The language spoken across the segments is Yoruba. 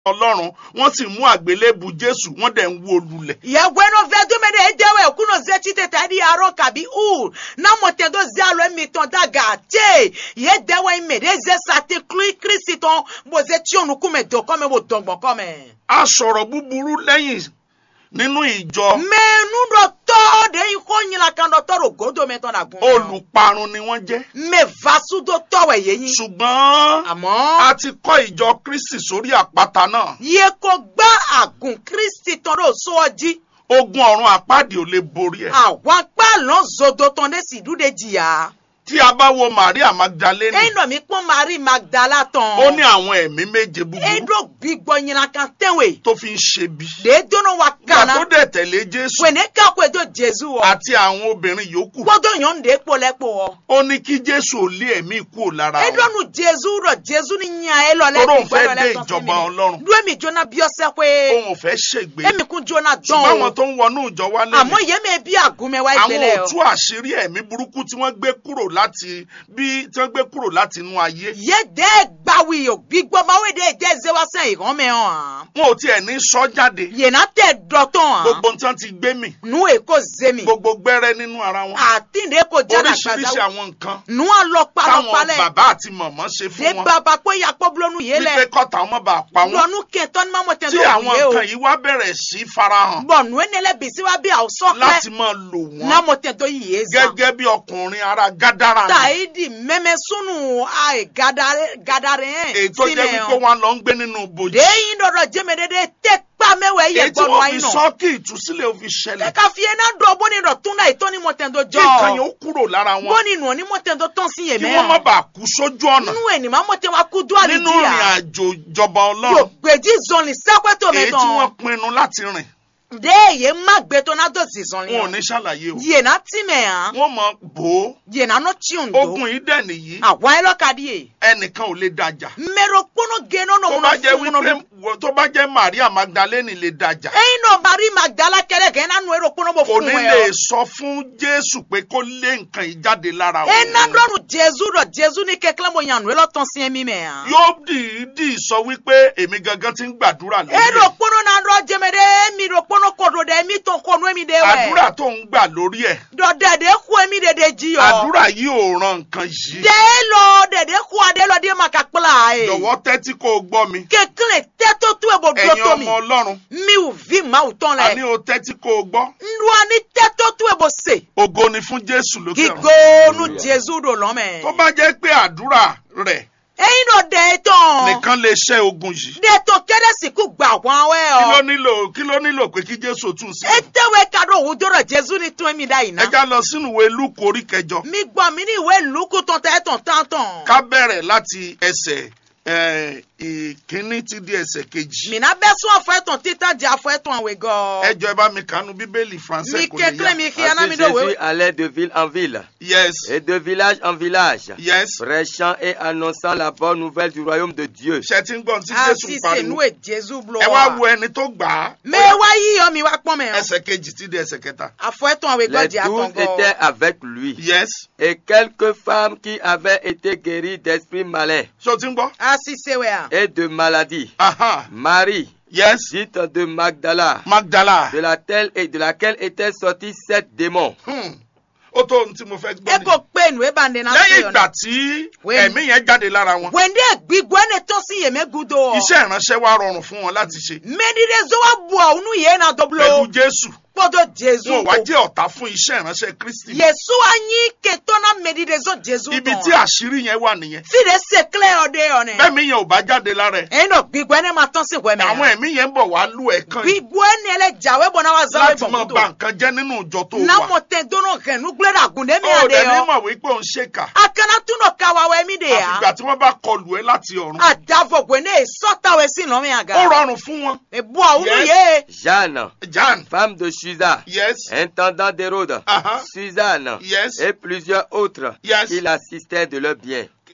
ọlọ́run wọ́n sì mú àgbélébù jésù wọ́n dẹ̀ ń wó lulẹ̀. yegweno vedume de edewe kuno ze chitete di aro kabi ur na motendo ze alo emiton daga te ye dewe ime de ze sate klui kristi ton bo ze tionu kume do kome bo dongbo kome. a sọ̀rọ̀ búburú lẹ́yìn nínú ìjọ menu dɔ tɔ de yi ko nyina kan dɔ tɔ do godo mɛ tɔ na gun. olùparun ni wọ́n jẹ́. mɛ vasu do tɔwɛ ye yin. ṣùgbọ́n a àmọ́ ti kọ́ ìjọ kristi sórí àpáta náà ye ko gbá àgùn kristi tɔ do sɔɔji. ogun ọ̀run àpáàdì ò lè borí ẹ̀. àwọn kpalọ zodo tɔn de si du de jìyà. tí a bá wo maria magdalene eyi nɔ mi kpɔn mari magdala tɔn. ó ní àwọn ẹ̀mí méje búburú eɖo gbigbɔ nyina kan tɛnwe. tó fi ń ṣe bí. de dono wa ìgbà kana. tó dẹ̀ tẹ̀lé jésù wene kakwe do jesu wɔ. àti àwọn obìnrin yòókù kpɔdɔ nyɔnu de kpɔ lɛ kpɔ wɔ. ó ní kí jésù ò lé ẹ̀mí kúrò lára wọn. eɖonu jesu rɔ jesu ni nya elɔ lɛ Toro ń gbigbɔ fẹ́ lɔ dé lɛ tɔn ìjọba fi mi. ọlọ́run du emi jona biɔsɛ koe. òun ò fẹ́ ṣègbé emi kun jona ṣùgbọ́n dɔn àwọn o. tó ń wọnú ìjọ wa àmọ́ lẹ́nu yẹn mi bí àgúnmẹ́ wá àwọn ìgbélé ò o. tú àṣírí ẹ̀mí burúkú tí wọ́n gbé kúrò láti bí tí wọ́n gbé kúrò láti inú ayé yé dé gbawi o gbígbọ́ máa wé dé dé zéwásẹ́ ìhàn mẹ́ hàn. wọn ò tiẹ̀ ní sọ jáde yéna tẹ dọ́tọ̀ hàn. gbogbo tí wọ́n ti gbé mì nu èkó zémi. gbogbo gbẹ́rẹ́ nínú ara wọn àtìndé kò jáde oríṣiríṣi àgbàdo. àwọn nǹkan nu táwọn alọpalọpalẹ. bàbá àti mọ̀mọ́ ṣe dé fún wọn bàbá pé yakpọ́ bulonu yé wípé lẹ. kọ́ta wọn bá pa wọn lọ́nu kẹtọ́ ni mamọ tẹ̀ tí tó àwọn yé o. nǹkan yìí wá bẹ̀rẹ̀ sí farahàn bọ̀ nu enele bisi wa bí àwùsọ láti pẹ́. máa lò wọ́n namọ tẹ̀ tó yé zan. gẹ́gẹ́ bí ọkùnrin ara gádàrà ni taidi mẹ́mẹ́ sunu ayi gadare gadare yẹn. èyí tó jẹ́ wípé wọ́n lọ ń gbé nínú bòjì deyin dɔdɔ jɛmɛdɛdɛ tɛ kpa mɛwɛ yɛ èyí tí gbɔdɔ wọ́n ayi fi nɔ. sọ kí ìtúsílẹ̀ ò fi ṣẹlẹ̀ ɛka fiyɛ n'a dɔ bɔni dɔ tún náà ìtọ́ni mɔtɛntɔ kí nǹkan yẹn jɔ. ó kúrò lára wọn bɔni nù ni mɔtɛntɔ tɔn si yɛ kí wọ́n má mɛ. bàa kú sójú ọ̀nà nínú ẹ̀ ní ma mɔtɛ wa kú dúwàlì nínú di ìrìn ya. àjò ìjọba yóò ọlọ́run gbèjì zɔnli sẹ́kọ̀tò èyí mɛ tí wọ́n tán. pinnu láti rìn de ye má gbé tó n'a dọ̀ zi zɔnli wọn ò ní yẹn. ṣàlàyé o yéna tí mɛ yan. wọ́n mọ bò ó yéna nɔ tiɲɛ do. ogun yìí dẹ̀ nìyí àwọn ayé lọ ka di ye. ẹnìkan ò lè dájà mɛrɛ kpɔnɔ gɛnɛ nɔ tó mun bá na jẹ́ fún mun wípé na. wọ- tó bá jẹ́ maria magdalene lè dájà eyin nɔ mari magdala kɛlɛ kɛ n'a nù ero kpɔnɔ bɔ kò fún ní wɛ lè o. sọ fún jésù pé kó lé nǹkan yìí jáde lára ena òun dɔnu jesu dɔ jesu ni kɛkɛlɛ mo yanu elɔ tɔn siɛ mi mɛ yan. yóò dìídì sọ wípé èmi gangan ti ń gbàdúrà lórí eɖo ẹ̀ kpono na ɖɔ dzeme ɖe emi ɖo kpono kɔɖo ɖe emi tɔ kɔnu emi ɖe wɛ àdúrà tó ń gbà lórí ẹ̀ ɖɔ ɖeɖe xɔ emi ɖeɖe dzi yɔ àdúrà yìí ò ran nǹkan yìí ɖe lɔ ɖeɖe xɔ aɖe lɔ ɖe ma kakpla ye jọ̀wọ́ tẹ́tí kó o gbọ́ mi kekle tɛtɔ tu ebo ɖo ẹ̀yin to mi ọmọ ọlọ́run mi ò vi mawu tɔn àní lɛ o tẹ́tí kó o gbọ́ nɖua ni tɛtɔ tu ebo se ògo ni fún jésù lókè ọ̀run gigonu jesu ɖo lɔmɛ tó bá jẹ́ pé àdúrà rẹ̀ eyin ɖo ɖe tɔn nìkan lè ṣẹ́ ogun yìí ɖe tó kɛɖe siku gba wɔn wɛ kí ló ɔ nílò kí ló nílò pé kí jésù tún sí etewe ka ɖo wu do ɖe jesu ni tún emi ɖa yina. ẹ já lọ sínú ìwé lúkù orí kẹjọ mi gbọ́ mi ní ìwé lùkù tán tẹ́ tán tán tán. ká bẹ̀rẹ̀ láti ẹsẹ̀ eh, ìkíní tí di ẹsẹ̀ kejì mina bɛ sún afɔ ɛtɔn títà di afɔ ẹ̀tàn àwẹ̀ gɔ. ẹ jọ ẹ bá mi kànú bíbélì mi français kò kékeré lè mi yá kí aná mi Ainsi dò Jésus wéwé. allait de ville en ville yes et de village en village, yes prêchant et annonçant la bonne nouvelle du royaume de Dieu. ṣe ti ń gbọ́n tí jésù ń àti pariwo sènú è jésù blọ ẹ wá wo wa. ẹni tó gbà á mẹ wá yíyọ mi wá pọ́n mẹ́. ẹsẹ̀ kejì tí di ẹsẹ̀ kẹta afọ ẹ̀tàn àwẹ̀ gọ́ Les di douze àtàn étaient gọ́. avec lui yes et quelques femmes qui avaient été guéries d'esprits malais ṣé o ti ń gbọ́ àti sèwé à. et de maladies. aha Marie, yes dite de Magdala, magdala de laquelle, et de laquelle étaient sortis sept démons. hmm. ó tó ohun tí mo fẹ́ ẹ gbọ́ kò ni pé nu ẹ bá ndé náà lẹ́yìn sèyọ ìgbà náà. tí Wait. ẹ̀mí yẹn jáde lára wọn wẹ̀ndé gbígbó ẹni tó sí yèmé gudo. iṣẹ́ ìránṣẹ́ wa rọrùn fún wọn láti ṣe mẹ́dídé zọ́wọ́ bu ọ̀hún yẹn náà pẹ̀lú dọ́blo. jésù kpọ́dọ̀ jésù. wọn ò wá jẹ́ ọ̀tá fún iṣẹ́ ìránṣẹ́ kristi yesu anyi ketona mɛdide zɔ jesu ibi tí àṣírí yẹn wà nìyẹn fide se clear ɔde yɔne bẹ́ẹ̀mi yẹn ò bá jáde lára ẹ̀ ɛyin dɔ gbigbɔ ne ma tɔn si wɛmɛ àwọn ẹ̀mí yẹn ń bọ̀ wá lù ẹ̀ kan yìí gbigbɔ ne lɛ jawe bɔ na wa zawe láti máa bɔn ba kuto nǹkan jẹ́ nínú ìjọ tó wà namɔ tɛ dono hɛn nugbɛ da gunde mi ó ade dẹ̀ ní yɔ mọ̀ wípé òun ṣèkà a kana tun dɔ kawa wɛ mi de àfìgbà ya tí wọ́n bá kọlù ẹ́ láti ọ̀run a da fɔ gwe ne sɔta wɛ si nɔ mi ó aga rọrùn fún wọn ebu awunu Yes. ye Jeanne, jan femme de Susa, yes intendant d'Hérode, aha Suzanne yes et plusieurs autres Yes. qui l'assistaient de leur bien.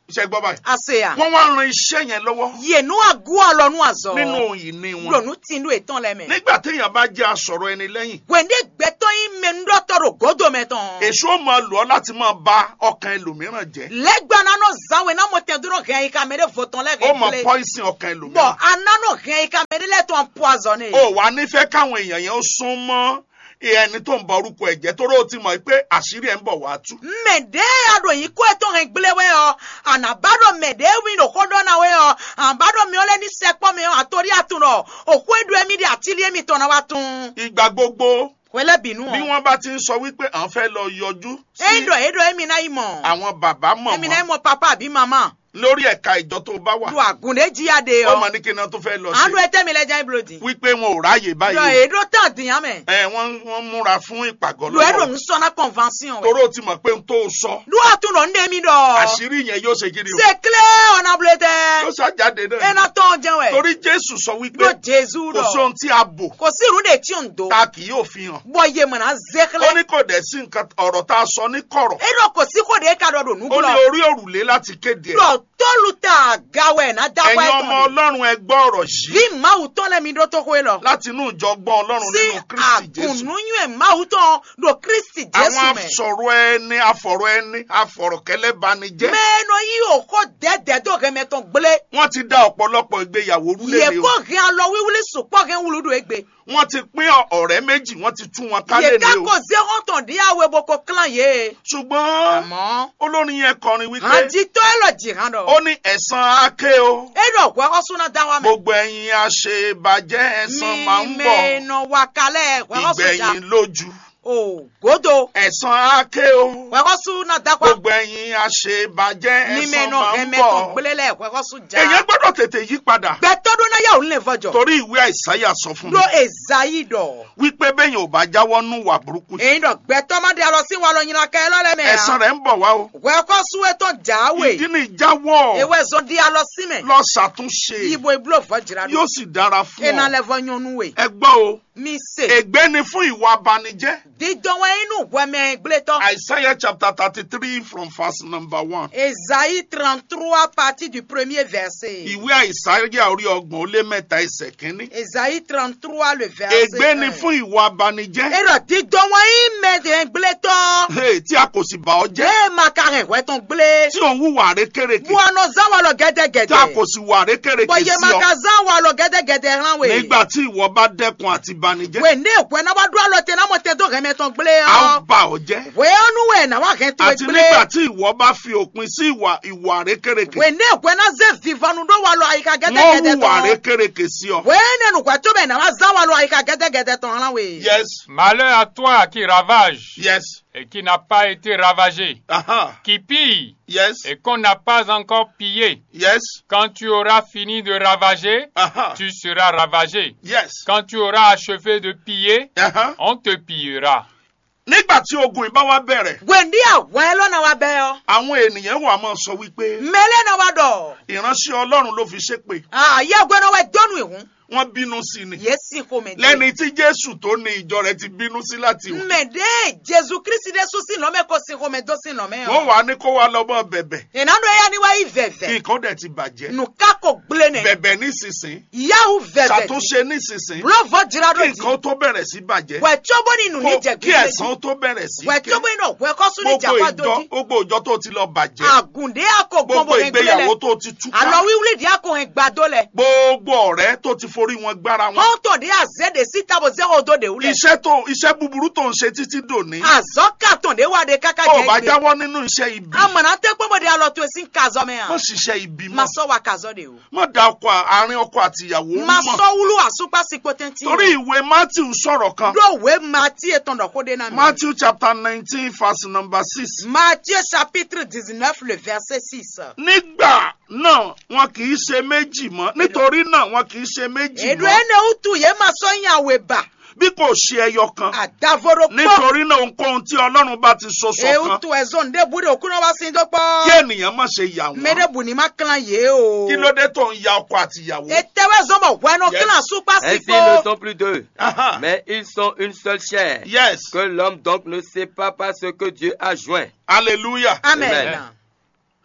iṣẹ́ gbọ́ báyìí aseya wọ́n wá ran iṣẹ́ yẹn lọ́wọ́ yenu agu alɔnu azɔ nínú ìní wọn lɔnu tindu etɔn lɛ mɛ nígbà téèyàn bá jẹ́ asọ̀rọ̀ ẹni lẹ́yìn wende gbɛtɔ yi mɛnudɔtɔ do godo mɛ tɔn èso ó máa lò ọ́ láti máa ba ọkàn ẹlòmíràn jẹ́ lɛgba nanɔ zanwe namɔ tɛ dɔrɔn hɛn yi ka mɛ de vɔtɔn lɛ ó máa hɛn pọ́ìsìn ọkàn bɔn ẹlòmíràn ananɔ hɛn yi ka mɛ de lɛ tɔn poisonné ó wà nífẹ̀ẹ́ káwọn èèyàn yẹn ó sún mọ́ ẹni tó ń bọ orúkọ ẹ̀jẹ̀ torí ó ti mọ̀ pé àṣírí ẹ̀ ń bọ̀ wá tú mɛde ado yi ko etɔn hɛn gble wɛ yɔ anabadɔ mɛde wi no ko dɔn na wɛ yɔ anabadɔ mi ɔlɛ ni sɛkpɔ mi yɔ atori atun nɔ oku edu emi de atili emi tɔn na wa tun ìgbà gbogbo wɛlɛ binu bí wọ́n bá ti ń sọ wípé à ń fẹ́ lọ yọjú sí edo edo emi na yi mɔ àwọn bàbá emi na yi mọ̀mọ́ mɔ papa abi mama lórí ẹ̀ka ìjọ tó bá wà do agunde jiya de ó mọ̀ yɔ ní kí iná tó fẹ́ lọ anu sí ete mi lɛ jɛn bolo di wípé wọn ò ráàyè do báyìí edo tan diyan mɛ ẹ wọ́n wọ́n múra fún ìpàgọ́ do edo lọ́wọ́ nsɔnna convention torí wɛ ó ti mọ̀ pé n tó sọ do atun nɔ nde mi dɔ àṣírí yẹn yóò ṣe kiri o c'est clair ɔnabule yóò tɛ ṣàjáde náà ena tɔn jɛn wɛ torí jésù sọ wípé do jesu kò sí dɔ ohun tí a bò kò sí irun de tí o ń do ta kì yóò fi hàn bɔ yemuna ó zekele ní kò dẹ̀ sí nǹkan ọ̀rọ̀ tá a sọ ní kọ̀rọ̀ edo kò sí kò de ka dɔ do ó ní nugulɔ orí òrùlé láti kéde ẹ̀ dɔ tolu ta gawɛ na dakɔ ẹ̀yin ọmọ ɛtɔn ọlọ́run ẹ gbọ́ ọ̀rọ̀ yìí vi mawu tɔn lɛ mi do to koe lɔ láti inú ìjọ gbọ́ ọlọ́run si nínú kristi jésù agunnuyɛ mawu tɔn do kristi àwọn jesu mɛ afọ̀rọ̀ ẹni afọ̀rọ̀ ẹni afọ̀rọ̀kẹ́lẹ́ bani jẹ́ mɛnɔ yi o ko dɛdɛ do hɛmɛtɔn gble wọ́n ti dá ọ̀pọ̀lọpọ̀ ìgbéyàwó rúlé ye ni o ko hɛn alɔ wiwuli sukpɔ hɛn wulu do egbe wọ́n ti pín ọ̀rẹ́ méjì wọ́n ti tú wọn kálẹ̀ ye ni ka o ko zehɔntɔn di awo boko klan ye ṣùgbọ́n àmọ́ olórin yẹn kọrin wípé àdìtɔ ẹlọ jìhàn dɔ ó ní ẹ̀san ake o edo wɛkɔ suna dawa mɛ gbogbo ẹ̀yin àṣebàjẹ́ ẹ̀san máa ń mi bọ̀ mɛnɔ wakalɛ wɛkɔ suja ìgbẹ̀yìn lójú o godo ẹ̀san ake o wɛkɔ suna dakwa gbogbo ẹ̀yin àṣebàjẹ́ mi ẹ̀san mɛnɔ máa ń hɛmɛtɔn bọ̀ gble lɛ wɛkɔ suja èyàn gbọ́dọ̀ tètè yí padà gbɛtɔdun na yawu le fɔjɔ torí ìwé àìsáyà sọ fún do mi ezayi dɔ wípé bẹ́yìn ò bá jáwọ́ nú wà burúkú èyí dɔ gbɛtɔmadi alɔ si walɔ nyina kɛ lɔ lɛ mɛ ẹ̀san rẹ̀ ń bọ̀ wá o wɛkɔ suwetɔ jawe ìdí ni ìjáwọ́ ewé zɔn di alɔ si mɛ lọ ṣàtúnṣe ibo ibulo fɔjira yóò do sì dára fún ena ọ lɛ fɔ nyɔnu we ẹ gbọ́ o mi se ègbé ni fún ìwà abanijẹ́ didɔwɛ inú wɛmɛ gbletɔ Isaiah chapter thirty three from verse number one ezayi trente trois partie du premier verset ìwé àìsáyà orí ọgbọ̀n ó lé mẹ́ta ẹsẹ̀ kínní ezayi trente trois le verset ègbé ni un. fún ìwà abanijẹ́ erɔ didɔwɛ imɛ de gbletɔ Hey, tí a kò sì bà ọ́ jẹ́ ee makarɛ wɛtɔn gble tí òun wùwà rékèrèkè buanɔ zawalɔ tí a gɛdɛgɛdɛ kò sì wà rékèrèkè bɔn sí ọ yemaka zawalɔ gɛdɛgɛdɛ hàn we nígbà tí ìwọ bá dẹ́kun àti banijẹ́ we ne wɛ na wa do alɔ te na mo te do hɛmɛtɔn gble a ó yɔ bà ọ́ jẹ́ wɛyɔnu wɛ na wa hɛn to àti nígbà gble tí ìwọ bá fi òpin sí ìwà ìwà rékèrèkè we ne wɛ na ze vivanu do walɔ ayika wọ́n gɛdɛgɛdɛ hùwà tɔn rékèrèkè sí ọ. we ne nukwa to bɛ na wa zawalɔ ayika gɛdɛgɛdɛ tɔn hàn we. yes Malheur à toi qui ravage yes et qui n'a pas été ravagé, aha qui pille yes et qu'on n'a pas encore pillé. yes Quand tu auras fini de ravager, aha tu seras ravagé. yes Quand tu auras achevé de piller, aha. on te pillera. nígbà tí ogun ìbá wa bẹ̀rẹ̀ gwendi awɛ lɔ na wa bɛ yɔ àwọn ènìyàn wà máa sọ wípé mɛlɛ na wa dɔ ìránṣẹ́ ọlọ́run ló fi ṣépè aa yɛ gbɛ na wa dɔnu ihun wọ́n bínú sí ni yɛ si ko mɛ de lẹ́ni tí jésù tó ní ìjọ rẹ̀ ti bínú sí láti wò mɛ de jesu kristi de so si nɔmɛ ko si ko mɛ do si nɔmɛ wọ́n yɔ wà ní kó wa lọ́mọ bẹ̀bẹ̀ ìnadu eya ni wa yi vɛvɛ nǹkan dẹ̀ ti bàjẹ́ nuka ko gble nɛ bẹ̀bẹ̀ nísinsìn yahu vɛvɛ ṣàtúnṣe nísinsìn bulɔfɔ jira do kí di nǹkan tó bẹ̀rẹ̀ sí bàjẹ́ wɛ tsobo ni nu ni kó- jɛ kí gbile ẹ̀san tó bẹ̀rẹ̀ sí wɛ ké tsobo ni nɔ wɛ kɔsu ni gbogbo jakwa ìjọ do di gbogbo ìjọ tó ti lọ bàjẹ́ agunde ako gbogbo gbɔnbo hɛn gble ìgbéyàwó lɛ tó ti túká alɔ wiwuli di ako hɛn gbado lɛ gbogbo ọ̀rẹ́ tó ti forí wọn gbára wọn hɔntɔ de aze de si tabo zero do de wulɛ iṣẹ́ tó iṣẹ́ búburú tó ń ṣe títí dòní azɔ katɔn de wa de kaka ó bá jɛ gbe jáwọ́ nínú iṣẹ́ ibi amana tɛ kpɔmɔ de alɔ to esi kazɔ mɛ má yan ṣiṣẹ́ ibi mọ́ masɔ wa kazɔ de o má da ọkọ àárín ọkọ àti ìyàwó mọ́ masɔ wulu asupa si potenti torí ìwé matthew sọ̀rọ̀ kan do we mati etɔn dɔ ko de na mi matthew chapter nineteen verse number six Matthieu chapitre dix-neuf le verset six nígbà náà wọn kì í ṣe méjì mọ́ nítorí náà wọn kì í ṣe méjì edu mọ́ ene utu ye masɔ nyawe ba bí kò ṣe ẹyọ kan adavoro kpɔ nítorí náà ohunkóhun tí ọlọ́run bá ti so ṣọ̀kan eutu ezɔn de bu de okuna wa sin do kí kpɔ ènìyàn má ṣe yà me de wọ́n bu ni ma klan ye o kí ló dé tó ń ya ọkọ àti ìyàwó. etewe zɔmɔ wɛnɔ Yes. klan supa si Ainsi ils ne kpɔ sont plus deux, Aha. mais ils sont une seule chair. yes Que l'homme donc ne sait pas par ce que Dieu a joint. hallelujah amen Amen.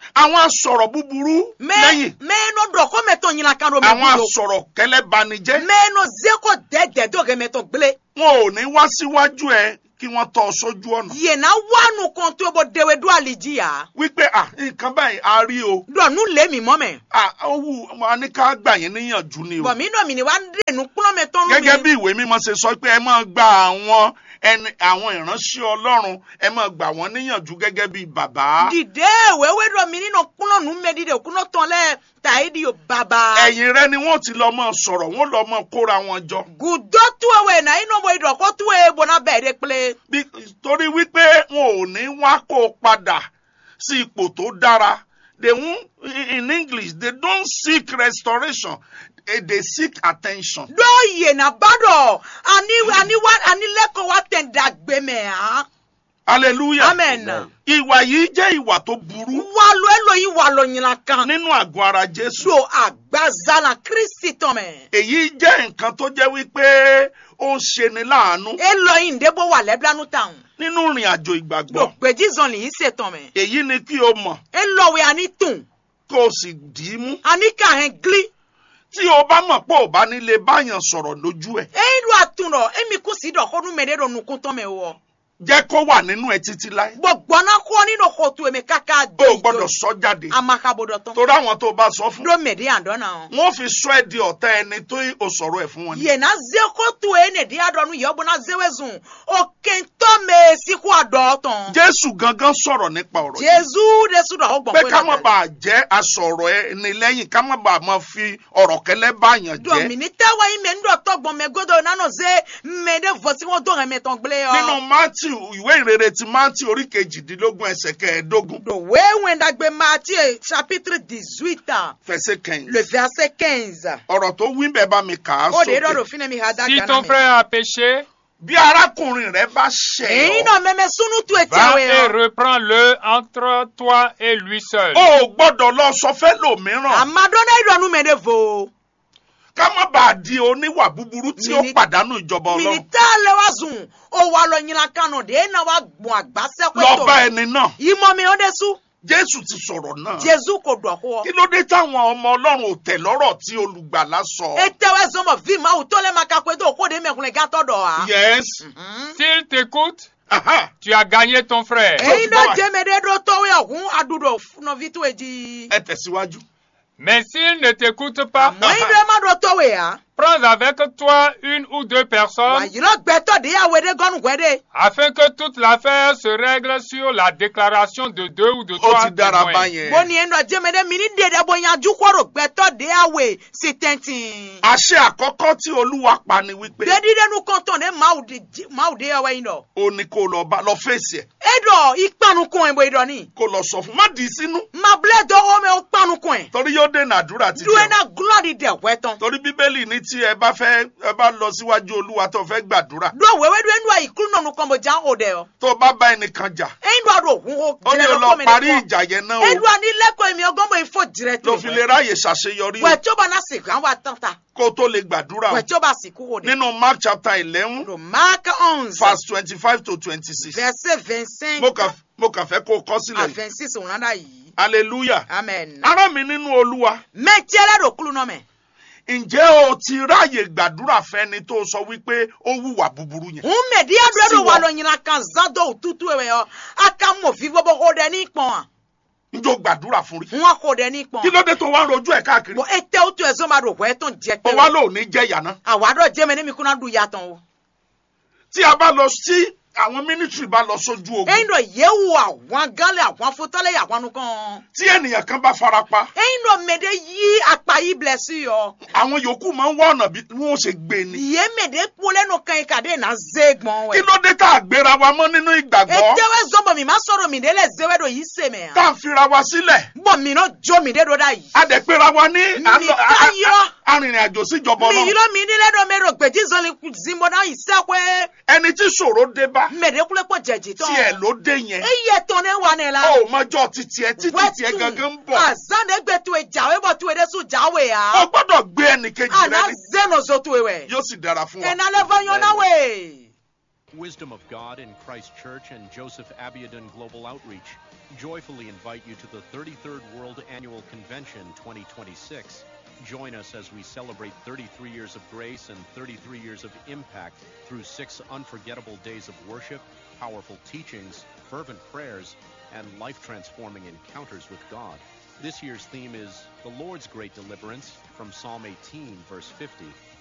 àwọn asọ̀rọ̀ búburú me lẹ́yìn me no dɔ ko mɛ tɔn ɲinan kan do mɛ àwọn bulo asọ̀rọ̀ kẹlẹ́banijẹ́ me no zeko dɛdɛ do kɛ mɛ tɔn gbele wọn ò ní wá síwájú ẹ kí wọ́n tọ́ ọ sójú ọ̀nà yena wanu kan to bo dewe do aliji ya wípé à nǹkan báyìí a rí o dɔ nu le mi mɔ mɛ à ó wù wọn ní ká gbà yín níyànjú ni o bɔn mi nɔ mi ni wa de nu kplɔ mɛ tɔn nu gẹ́gẹ́ mi bí ìwé mímọ́ ṣe sọ pé ẹ máa gba àwọn ẹni àwọn ìránṣẹ́ ọlọ́run ẹ máa gbà wọ́n níyànjú gẹ́gẹ́ bí bàbá dìde wewe dɔ mi nínú kplɔ nu mɛ dìde kúnɔ tɔn lɛ tayi di o baba. ẹ̀yìn rẹ ni wọ́n ti lọ mọ́ sọ̀rọ̀ wọ́n lọ mọ́ kóra wọn jọ gudo tuwe na ino bo idɔ ko tuwe bona bɛɛ de kple. Bí- torí wípé wọn ò ní wá kó o padà sí ipò tó dára they won't in english they don't seek restoration eh, they seek attention. do yena ba dɔ ani ani wa ani lɛkɔ wa tɛ dagbe mɛ han. hallelujah. amen. ìwà yìí jẹ́ ìwà tó burú walo elo yi walo nyina kan. nínú àgọ́ ara jésù. do agbaza na kristi tɔmɛ. èyí jẹ́ nǹkan tó jẹ́ wípé ó ń ṣeni láàánú elo yi ndebo wa lɛbilanu tan. nínú ìrìn àjò do ìgbàgbọ́. gbedi zɔnli yi se tɔmɛ. èyí ni kí o mọ̀ elo we ani tun kó o sì dì í mú. ani kahɛn gli. tí o bá mọ̀ pé ò bá nílé báyàn sọ̀rọ̀ lójú ẹ̀ eyi do atun dɔ emi kusi dɔ ko nu mɛ de do nukun tɔmɛ wɔ. jẹ́ kó wà nínú ẹ títí láé. gbɔgbɔna kɔ nínú kotu emi kaka o ò gbọ́dọ̀ sọ jáde. amakabo dɔ tɔn. torí àwọn tó o bá sọ fún. do mɛ de yan dɔ na. wọ́n fi sọ ẹ́ di ọ̀tá ẹni tó o sọ̀rọ̀ ẹ̀ fún wọn. ni. yena zeko tu ene di adɔnu yɛ ɔbɔna zewe zun o kentɔ me siku adɔ tɔn. jésù gangan sọ̀rọ̀ nípa ọ̀rọ̀ yìí. jesu de su dɔ o gbɔn pé ká má bàa jẹ́ asọ̀rọ̀ ẹni lẹ́yìn ká má bàa máa fi ọ̀rọ̀ kẹlẹ́ báyàn jẹ́. dɔmini tɛwɔ yi mɛ n dɔ tɔgbɔn mɛ godo nanu ze mɛ de vosi wọn dɔn mɛ tɔn gble nínú yɔ. matthew ìwé ìrere ti matthew orí kejìdínlógún ẹsẹ̀ kẹẹ̀ẹ́dógún do wewe ndagbe Matthieu chapitre dix-huit fẹsẹ̀ kẹyìn. le verset quinze. ọ̀rọ̀ tó wí bẹ́ẹ̀ bá mi kà á o de dɔ do sókè. fine mi ha da Si gana ton mi. frère a péché, bí arákùnrin rẹ bá ṣẹ̀ èyí ọ́ náà mɛmɛ sunu tu eti va awo et yɔ. reprends-le entre toi et lui seul. o ò gbọ́dọ̀ lọ sọ fẹ́ lòmíràn amadɔnna yi dɔnu mɛ de vo. ká má bàa di oníwà búburú tí ó Mini- pàdánù ìjọba ọlọ́run minita le wa zun o wa lɔ nyina kanu de ena wa gbɔn agbasɛ lọ bá ẹni náà imɔ mi o de su jésù ti sọ̀rọ̀ náà jesu ko dɔ kɔ kí ló dé táwọn ọmọ ọlọ́run ò tẹ̀ lọ́rọ̀ tí olùgbàlà sọ. etewɛ zɔnbɔ vi ma o tɔlɛ ma kakpe do o ko de mɛkunle gatɔ dɔ wa. yes S'il t'écoute, aha tu as gagné ton frère. èyí bá wa. dɔ jɛmɛ de do tɔwɛ ɔhun adudo nɔvi to edi. ẹ tẹ̀síwájú. Mais s'il ne t'écoute pas, àmọ́ yín dɔ ma do tɔwɛ ya. prends avec toi une ou deux wà personnes yìí lọ gbẹtɔ de yà wẹdẹ gɔnu gbẹdẹ. afin que toute l'affaire se règle sur la déclaration de deux ou de ó trois ti dára témoins. báyẹn. bó ni yẹn dɔ jɛmɛ de mi ni dèdè bó yanjú kɔrò gbẹtɔ de yà wẹ si tɛntin. àṣẹ àkọ́kọ́ tí olúwa pa ni wípé dédídénu kɔntɔn de maaw de maaw de yà wẹ yín dɔ. ó ní kó lọ bá lọ fèsì ẹ̀ e dɔ ikpanu kɔn ɛ bɔ idɔ ni. kó lọ sọ fún má dì í sínú mabilẹ dɔgɔ mɛ o kpanu kɔn ɛ. torí yóò dènà àdúrà títí du ẹ̀. ena glɔ di dɛ wɛtɔn. torí bíbélì ní tí ẹ bá fẹ́ ẹ bá lọ síwájú olúwa tó fẹ́ gbàdúrà do wewe do enu ayi kulu nɔnu kɔnbɔ jan o dɛ o. tó bá bá ẹnìkan jà eyin do a do hun o ó ní o lọ parí ìjà yẹn náà edu o ani lẹkọọ emi ọgọmọ ifo dirẹ ló fi lè ráyè ṣàṣeyọrí o wẹtí o bá na sìnkú àwọn àtàntà kó o tó lè gbàdúrà o wẹtí o bá sìnkú o de. nínú mark chapter eleven do mark onze verse twenty-five to twenty-six verset vingt-cinq mo kàn mo kàn fẹ́ kó o kọ à sílẹ̀ yìí vingt-six òun náà yìí hallelujah amen. ará mi nínú olúwa mẹtí ẹlẹ́dọ̀ kúlù náà mẹ́. ǹjẹ́ o ti ráyè gbàdúrà fẹ́ni tó sọ wípé ó wùwà búburú yẹn ń mẹ̀dí àdúrà Sí wà wọ. lọ yìnyín kan zan dọ̀ òtútù ẹ̀ yọ aka mọ̀ fi bọ́bọ́ kó dẹ ní pọ̀n à njó gbàdúrà fún rí wọn kó dẹ ní pọ̀n. kí ló dé tó wá ń rojú ẹ̀ káàkiri bọ̀ ete o tu ẹ̀sọ́ ma do wẹ́ tó ń jẹ ó pé wá lò ní jẹ́ yàná àwàdọ̀ jẹ́mẹ̀ ní mi kúnná du yàtọ̀ o. tí a bá lọ sí àwọn mínísírì bá lọ sójú ogun ẹ̀yin dọ̀ yẹ̀wò àwọn gánlẹ̀ àwọn afotọ́lẹ̀ àwọn nukàn. tí ènìyàn kan bá fara pa ẹ̀yin dọ̀ mẹ̀dẹ̀ yí apá yìí bilẹ̀ sí yọ. àwọn yòókù máa ń wá ọ̀nà bí wọ́n ṣe gbé ni yé mẹ̀dẹ̀ kpolẹ́nu kan yìí kàdé nà zé gbọ̀n kí wẹ̀. ló dé tá a gbéra wa mọ́ nínú ìgbàgbọ́ etewe zọbọ mi ma sọ̀rọ̀ mi de lẹ zẹwẹ do yìí sè mẹ tá ya a fira wa sílẹ̀ bọ mi náà jó mi de do da yìí. a dẹ̀ péra wa ní Mi ká yọ. arìnrìn àjò síjọba mi yìí ọlọ́run lọ mi nílẹ̀ dọ̀ mi rò gbèjì zọlì zimbo náà yìí sẹ́kọ̀ẹ́ ẹni tí ṣòro dé bá mẹ̀dẹ́kulẹ̀ pọ̀ jẹ̀jì tán. tiẹ̀ ló dé yẹn eye tán ne wà ní la. ó mọjọ́ títí ẹ títí tiẹ̀ gangan ń bọ̀ azande gbẹ tu ìjàwé bọ̀ tu èdè sùn jáwé ó ya. gbọ́dọ̀ gbé ẹnìkejì rẹ àná ní zeno zo tu ewé. yóò sì dára fún wa. ẹ̀nà lẹ́fọ̀ yọ náà wé. Wisdom of God in Christ Church and Joseph Abiodun Global Outreach joyfully invite you to the 33rd World Annual Convention 2026. Join us as we celebrate 33 years of grace and 33 years of impact through six unforgettable days of worship, powerful teachings, fervent prayers, and life transforming encounters with God. This year's theme is The Lord's Great Deliverance from Psalm 18, verse 50.